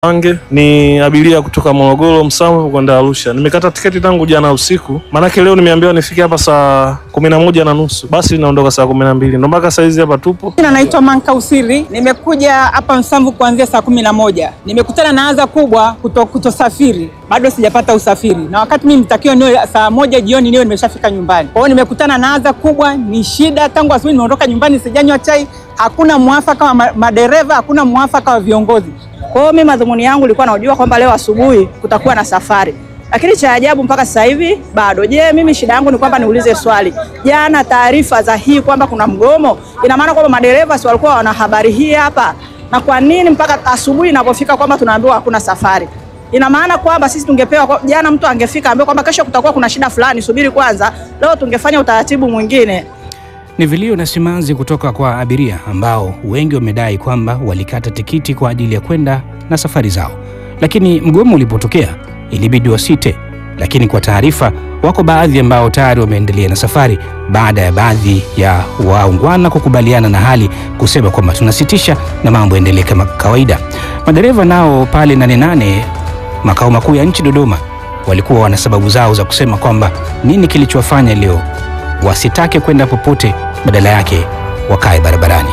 Ange ni abiria kutoka Morogoro Msamvu kwenda Arusha. Nimekata tiketi tangu jana usiku, maanake leo nimeambiwa nifike hapa saa kumi na moja na nusu, basi linaondoka saa kumi na mbili ndo mpaka saa hizi hapa tupo. Jina naitwa Manka Usiri, nimekuja hapa Msamvu kuanzia saa kumi na moja. Nimekutana na adha kubwa kuto, kutosafiri, bado sijapata usafiri, na wakati mimi nitakiwa niwe saa moja jioni niwe nimeshafika nyumbani. Kwa hiyo nimekutana na adha kubwa, ni shida. Tangu asubuhi nimeondoka nyumbani, sijanywa chai, hakuna mwafaka wa ma- madereva, hakuna mwafaka wa viongozi. Kwa hiyo mimi madhumuni yangu nilikuwa najua kwamba leo asubuhi kutakuwa na safari, lakini cha ajabu mpaka sasa hivi bado. Je, mimi shida yangu ni kwamba niulize swali, jana taarifa za hii kwamba kuna mgomo, ina maana kwamba madereva si walikuwa wana habari hii hapa, na kwa nini mpaka asubuhi inapofika kwamba tunaambiwa hakuna safari? Ina maana kwamba sisi tungepewa kwa- jana, mtu angefika ambaye kwamba kesho kutakuwa kuna shida fulani, subiri kwanza, leo tungefanya utaratibu mwingine. Ni vilio na simanzi kutoka kwa abiria ambao wengi wamedai kwamba walikata tikiti kwa ajili ya kwenda na safari zao, lakini mgomo ulipotokea ilibidi wasite. Lakini kwa taarifa, wako baadhi ambao tayari wameendelea na safari baada ya baadhi ya waungwana kukubaliana na hali kusema kwamba tunasitisha na mambo yaendelee kama kawaida. Madereva nao pale Nane Nane makao makuu ya nchi Dodoma walikuwa wana sababu zao za kusema kwamba nini kilichowafanya leo wasitake kwenda popote, badala yake wakae barabarani.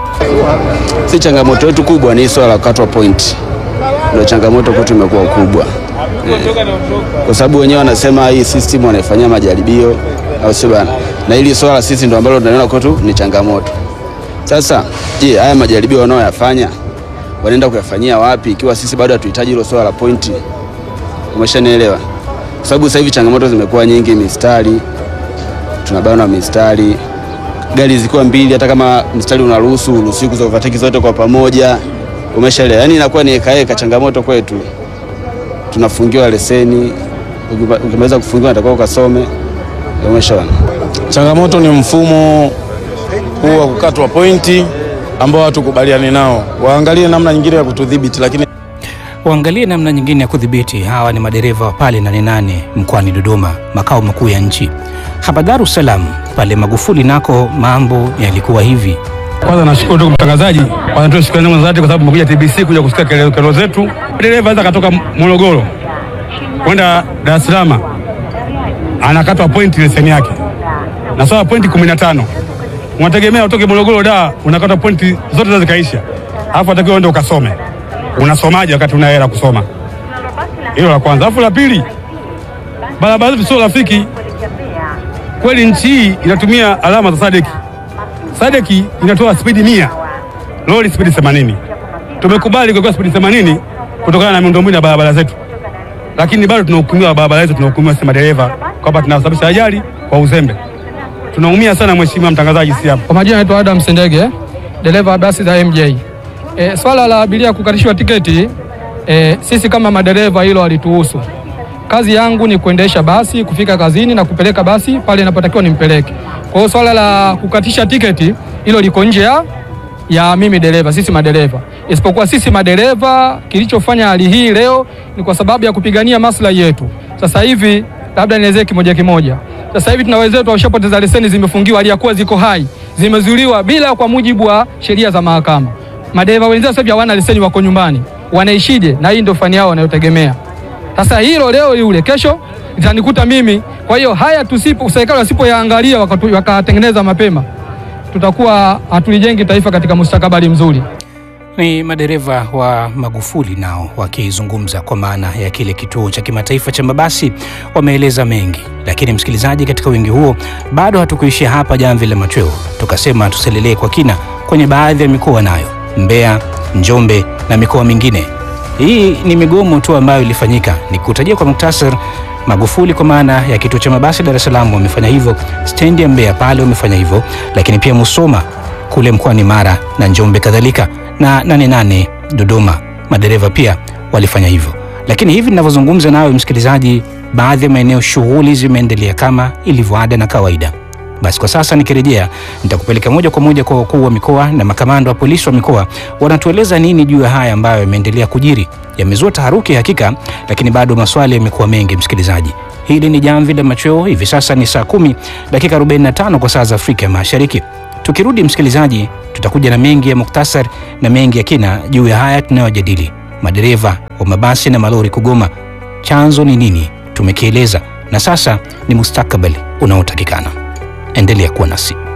Si changamoto yetu kubwa ni swala la kukatwa point, ndio changamoto kwetu imekuwa kubwa Eh, kwa sababu wenyewe wanasema hii system wanaifanyia majaribio, au sio bana? Na hili swala sisi ndio ambalo tunaliona kwetu ni changamoto. Sasa je, haya majaribio wanaoyafanya wanaenda kuyafanyia wapi, ikiwa sisi bado hatuhitaji hilo swala la point? Umeshanielewa? Kwa sababu sasa hivi changamoto zimekuwa nyingi, mistari tunabana mistari gari zikiwa mbili, hata kama mstari unaruhusu uruhusiwi kuza overtake zote kwa pamoja, umeshaelewa? Yani inakuwa ni ekaeka, changamoto kwetu. Tunafungiwa leseni, ukima- ukimaliza kufungiwa natakiwa ukasome, umeshaona. Changamoto ni mfumo huu wa kukatwa pointi ambao hatukubaliani nao, waangalie namna nyingine ya kutudhibiti, lakini Waangalie namna nyingine ya kudhibiti. Hawa ni madereva wa pale Nane Nane mkoani Dodoma, makao makuu ya nchi. Hapa Dar es Salaam pale Magufuli nako mambo yalikuwa hivi. Kwanza nashukuru ndugu mtangazaji, kwanza tu shukrani zangu za dhati kwa sababu mmekuja TBC kuja kusikia kelele kelele zetu. Dereva anaweza katoka Morogoro kwenda Dar es Salaam anakatwa pointi leseni yake na sawa pointi 15. Unategemea utoke Morogoro da unakatwa pointi zote za zikaisha, alafu atakiwa uende ukasome. Unasomaje wakati una hela kusoma? Hilo la kwanza. Alafu la pili, barabara zetu sio rafiki kweli. Nchi hii inatumia alama za sadeki Sadeki inatoa spidi mia, lori spidi 80. Tumekubali kwa spidi 80 kutokana na miundombinu ya barabara zetu, lakini bado tunahukumiwa barabara zetu, tunahukumiwa sisi madereva kwamba tunasababisha ajali kwa uzembe. Tunaumia sana, mheshimiwa mtangazaji, si hapa. Kwa majina naitwa Adam Sendege, dereva wa basi za MJ. E, swala la abiria kukatishwa tiketi e, sisi kama madereva hilo halituhusu. Kazi yangu ni kuendesha basi, kufika kazini na kupeleka basi pale inapotakiwa nimpeleke. Kwa hiyo swala la kukatisha tiketi hilo liko nje ya ya mimi dereva, sisi madereva. Isipokuwa sisi madereva, kilichofanya hali hii leo ni kwa sababu ya kupigania maslahi yetu. Sasa hivi labda nielezee kimoja kimoja. Sasa hivi tuna wenzetu washapoteza leseni, zimefungiwa hali ya kuwa ziko hai, zimezuiliwa bila kwa mujibu wa sheria za mahakama. Madereva wenzao sasa hivi hawana leseni, wako nyumbani, wanaishije? Na hii ndio fani yao wanayotegemea. Sasa hilo leo yule, kesho itanikuta mimi. Kwa hiyo haya tusipo, serikali wasipoyaangalia wakatu- wakatengeneza mapema, tutakuwa hatulijengi taifa katika mustakabali mzuri. Ni madereva wa Magufuli nao wakizungumza kwa maana ya kile kituo cha kimataifa cha mabasi, wameeleza mengi. Lakini msikilizaji, katika wingi huo bado hatukuishia hapa jamvi la machweo, tukasema tuselelee kwa kina kwenye baadhi ya mikoa nayo, Mbeya, Njombe na mikoa mingine. Hii ni migomo tu ambayo ilifanyika. Nikutajia kwa muktasar, Magufuli kwa maana ya kituo cha mabasi Dar es Salaam wamefanya hivyo, stendi ya Mbeya pale wamefanya hivyo, lakini pia Musoma kule mkoani Mara na Njombe kadhalika na Nane Nane Dodoma, madereva pia walifanya hivyo. Lakini hivi ninavyozungumza nawe msikilizaji, baadhi ya maeneo shughuli zimeendelea kama ilivyoada na kawaida. Basi kwa sasa nikirejea, nitakupeleka moja kwa moja kwa wakuu wa mikoa na makamanda wa polisi wa mikoa, wanatueleza nini juu ya haya ambayo yameendelea kujiri. Yamezua taharuki hakika, lakini bado maswali yamekuwa mengi. Msikilizaji, hili ni jamvi la machweo. Hivi sasa ni saa kumi dakika 45 kwa saa za Afrika ya Mashariki. Tukirudi msikilizaji, tutakuja na mengi ya muktasar na mengi ya kina juu ya haya tunayojadili. madereva wa mabasi na malori kugoma. Chanzo ni nini? Tumekieleza, na sasa ni mustakabali unaotakikana. Endelea kuwa nasi.